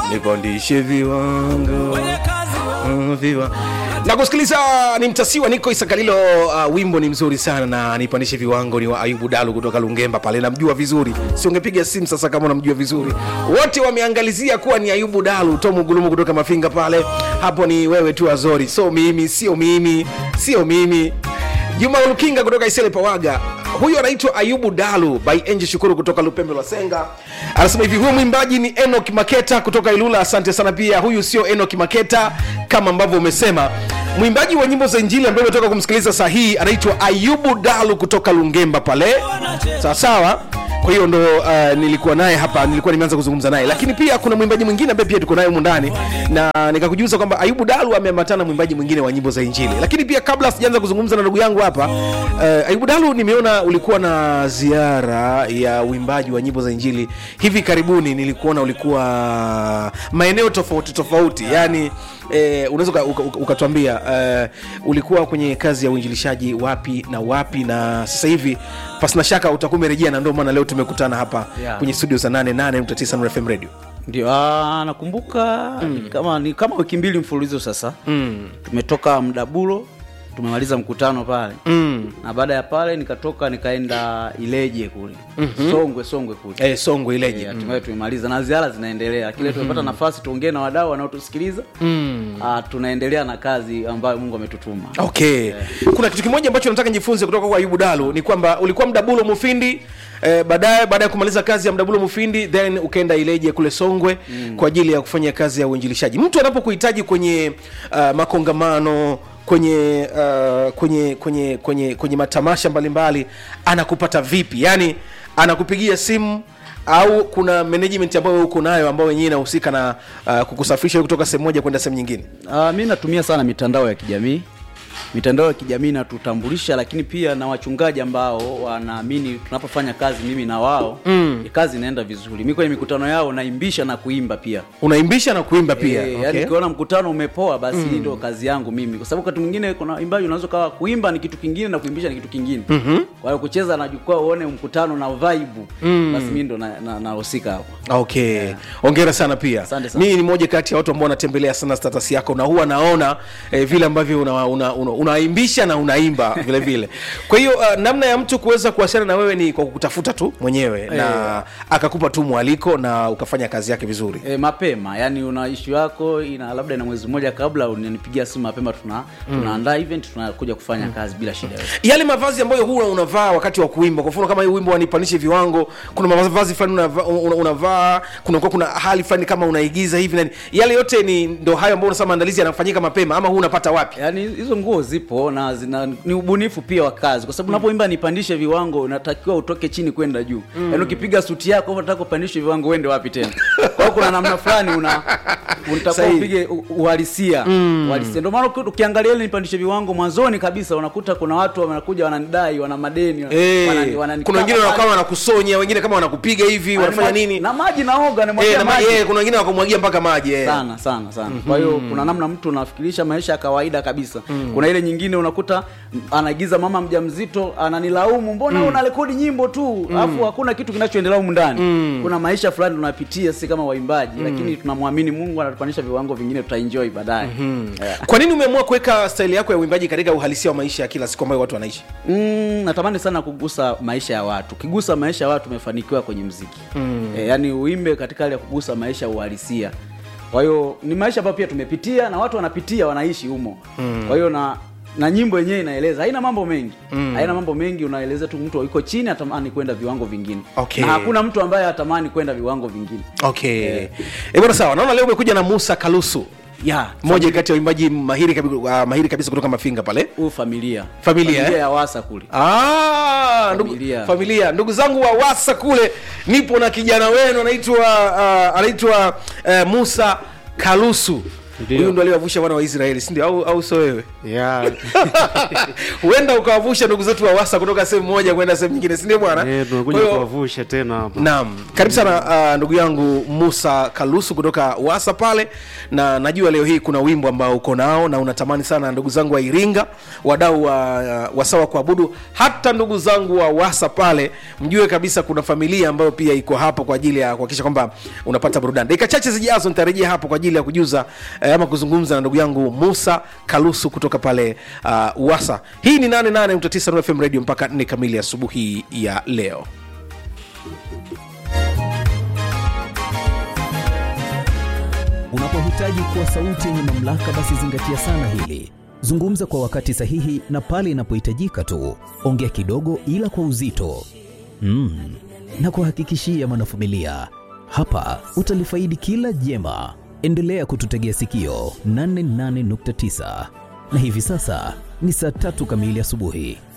nipandishe viwango Mm, viwa na kusikiliza ni mtasiwa niko isakalilo uh, wimbo ni mzuri sana na nipandishe viwango ni wa ayubu dalu kutoka lungemba pale namjua vizuri si ungepiga simu sasa kama unamjua vizuri wote wameangalizia kuwa ni ayubu dalu tomu gulumu kutoka mafinga pale hapo ni wewe tu azori so mimi sio mimi sio mimi juma ulukinga kutoka isele pawaga huyu anaitwa ayubu dalu by enji shukuru kutoka lupembe lwa senga anasema hivi huyu mwimbaji ni enok maketa kutoka ilula asante sana pia huyu sio enok maketa kama ambavyo umesema mwimbaji wa nyimbo za injili ambaye umetoka kumsikiliza saa hii anaitwa ayubu dalu kutoka lungemba pale sawasawa kwa hiyo ndo uh, nilikuwa naye hapa nilikuwa nimeanza kuzungumza naye lakini pia kuna mwimbaji mwingine ambaye pia tuko naye humu ndani na nikakujuza kwamba ayubu dalu ameambatana na mwimbaji mwingine wa nyimbo za injili lakini pia kabla sijaanza kuzungumza na ndugu yangu hapa uh, ayubu dalu nimeona ulikuwa na ziara ya uimbaji wa nyimbo za injili hivi karibuni nilikuona ulikuwa maeneo tofauti tofauti yani eh, unaweza uka- uka- uka- ukatuambia eh, ulikuwa kwenye kazi ya uinjilishaji wapi na wapi na sasa hivi pasina shaka utakuwa umerejea na ndio maana leo tumekutana hapa Yeah. kwenye studio za 88.9 Nuru FM radio ndio ah, nakumbuka mm. kama ni kama wiki mbili mfululizo sasa mm. tumetoka mdabulo tumemaliza mkutano pale mm. na baada ya pale nikatoka nikaenda ileje kule mm-hmm. songwe songwe kule eh, songwe ileje Eh, hatimaye tumemaliza na ziara zinaendelea kile tumepata nafasi tuongee na wadau wanaotusikiliza mm. tunaendelea na kazi ambayo mungu ametutuma okay kuna kitu kimoja ambacho nataka nijifunze kutoka kwa ayubu dalu ni kwamba ulikuwa mdabulo mufindi Eh, baadaye baada ya kumaliza kazi ya mdabulo mufindi then ukaenda ileje kule songwe mm. kwa ajili ya kufanya kazi ya uinjilishaji mtu anapokuhitaji kwenye uh, makongamano kwenye uh, kwenye kwenye kwenye kwenye matamasha mbalimbali anakupata vipi yaani anakupigia simu au kuna management ambayo uko nayo ambayo wenyewe inahusika na uh, kukusafirisha kutoka sehemu moja kwenda sehemu nyingine Uh, mi natumia sana mitandao ya kijamii mitandao ya kijamii inatutambulisha lakini pia na wachungaji ambao wanaamini tunapofanya kazi mimi na wao mm. kazi inaenda vizuri mi kwenye mikutano yao naimbisha na kuimba pia unaimbisha na kuimba pia Eh, okay. yani ukiona mkutano umepoa basi hii ndio kazi yangu mimi kwa sababu wakati mwingine kuna imbaji unaweza kawa kuimba ni kitu kingine na kuimbisha ni kitu kingine mm-hmm. kwa hiyo kucheza na jukwaa uone mkutano na vibe mm. basi mi ndo nahusika na, nahusika hapo okay ongera sana pia Asante sana. mimi ni moja kati ya watu ambao wanatembelea sana status yako na huwa naona eh, vile ambavyo unaimbisha una, una, unaimbisha na unaimba vile vile kwa hiyo uh, namna ya mtu kuweza kuwasiliana na wewe ni kwa kukutafuta tu mwenyewe na akakupa tu mwaliko na ukafanya kazi yake vizuri E, mapema yani una ishu yako ina labda ina mwezi mmoja kabla unanipigia simu mapema tuna tunaandaa event tunakuja kufanya kazi bila shida yoyote yale mavazi ambayo huwa unavaa wakati wa kuimba kwa mfano kama hii wimbo wanipandishe viwango kuna mavazi fulani unavaa una, unavaa kunakuwa kuna hali fulani kama unaigiza hivi nani yale yote ni ndo hayo ambayo unasema maandalizi yanafanyika mapema ama huu unapata wapi yaani hizo nguo zipo na zina, ni ubunifu pia wa kazi kwa sababu unapoimba nipandishe viwango unatakiwa utoke chini kwenda juu mm. yaani ukipiga suti yako unataka upandishe viwango uende wapi tena kwa hiyo kuna namna fulani una unatakiwa Sahihi. upige u- uhalisia uhalisia ndio maana uki- ukiangalia ile nipandishe viwango mwanzoni kabisa unakuta kuna watu wanakuja wananidai wana madeni Eh, wanani- wanani- kuna wengine kama- wakawa wanakusonya wengine kama wanakupiga hivi wanafanya nini na maji naoga Eh, namwagia na ma- maji eh, kuna wengine wakumwagia mpaka maji eh. sana sana sana kwa hiyo kuna namna mtu unafikirisha maisha ya kawaida kabisa kuna ile nyingine unakuta m- anaigiza mama mjamzito ananilaumu mbona mm. unarekodi nyimbo tu alafu hakuna kitu kinachoendelea humu ndani kuna maisha fulani tunapitia si kama waimbaji lakini tunamwamini mungu anatupandisha viwango vingine tutaenjoy baadaye yeah. kwa nini umeamua kuweka staili yako ya uimbaji katika uhalisia wa maisha ya kila siku ambayo watu wanaishi Mm, natamani sana kugusa maisha ya watu ukigusa maisha ya watu umefanikiwa kwenye mziki mm. e, yani uimbe katika hali ya kugusa maisha ya uhalisia kwa hiyo ni maisha ambayo pia tumepitia na watu wanapitia wanaishi humo mm. kwa hiyo na na nyimbo yenyewe inaeleza haina mambo mengi mm. haina mambo mengi unaeleza tu mtu yuko chini atamani kwenda viwango vingine Okay. na hakuna mtu ambaye atamani kwenda viwango vingine okay eh. bwana sawa naona leo umekuja na musa kalusu ya mmoja kati ya waimbaji mahiri, kabi, uh, mahiri kabisa kutoka mafinga pale huu familia Familia, familia eh? ya wasa kule Ah, ndugu, Familia. familia ndugu zangu wa wasa kule nipo na kijana wenu anaitwa uh, anaitwa uh, musa kalusu Ndio. huyu ndo aliwavusha wana wa israeli sindio au, au so wewe ya huenda ukawavusha ndugu zetu wa wasa kutoka sehemu moja kwenda sehemu nyingine sindio bwana eh, tunakuja Kwa hiyo- kuwavusha tena hapa naam karibu sana uh, ndugu yangu musa kalusu kutoka wasa pale na najua leo hii kuna wimbo ambao uko nao na unatamani sana ndugu zangu wa iringa wadau wa uh, wasawa kuabudu hata ndugu zangu wa wasa pale mjue kabisa kuna familia ambayo pia iko hapo kwa ajili ya kuhakikisha kwamba unapata burudani dakika chache zijazo nitarejea hapo kwa ajili ya kujuza eh, ama kuzungumza na ndugu yangu musa kalusu kutoka pale uh, wasa hii ni 88 Nuru fm radio mpaka 4 kamili asubuhi ya leo Unapohitaji kuwa sauti yenye mamlaka, basi zingatia sana hili. Zungumza kwa wakati sahihi na pale inapohitajika tu. Ongea kidogo, ila kwa uzito. Mm. Na kuhakikishia mwanafamilia, hapa utalifaidi kila jema. Endelea kututegea sikio 88.9 na hivi sasa ni saa tatu kamili asubuhi.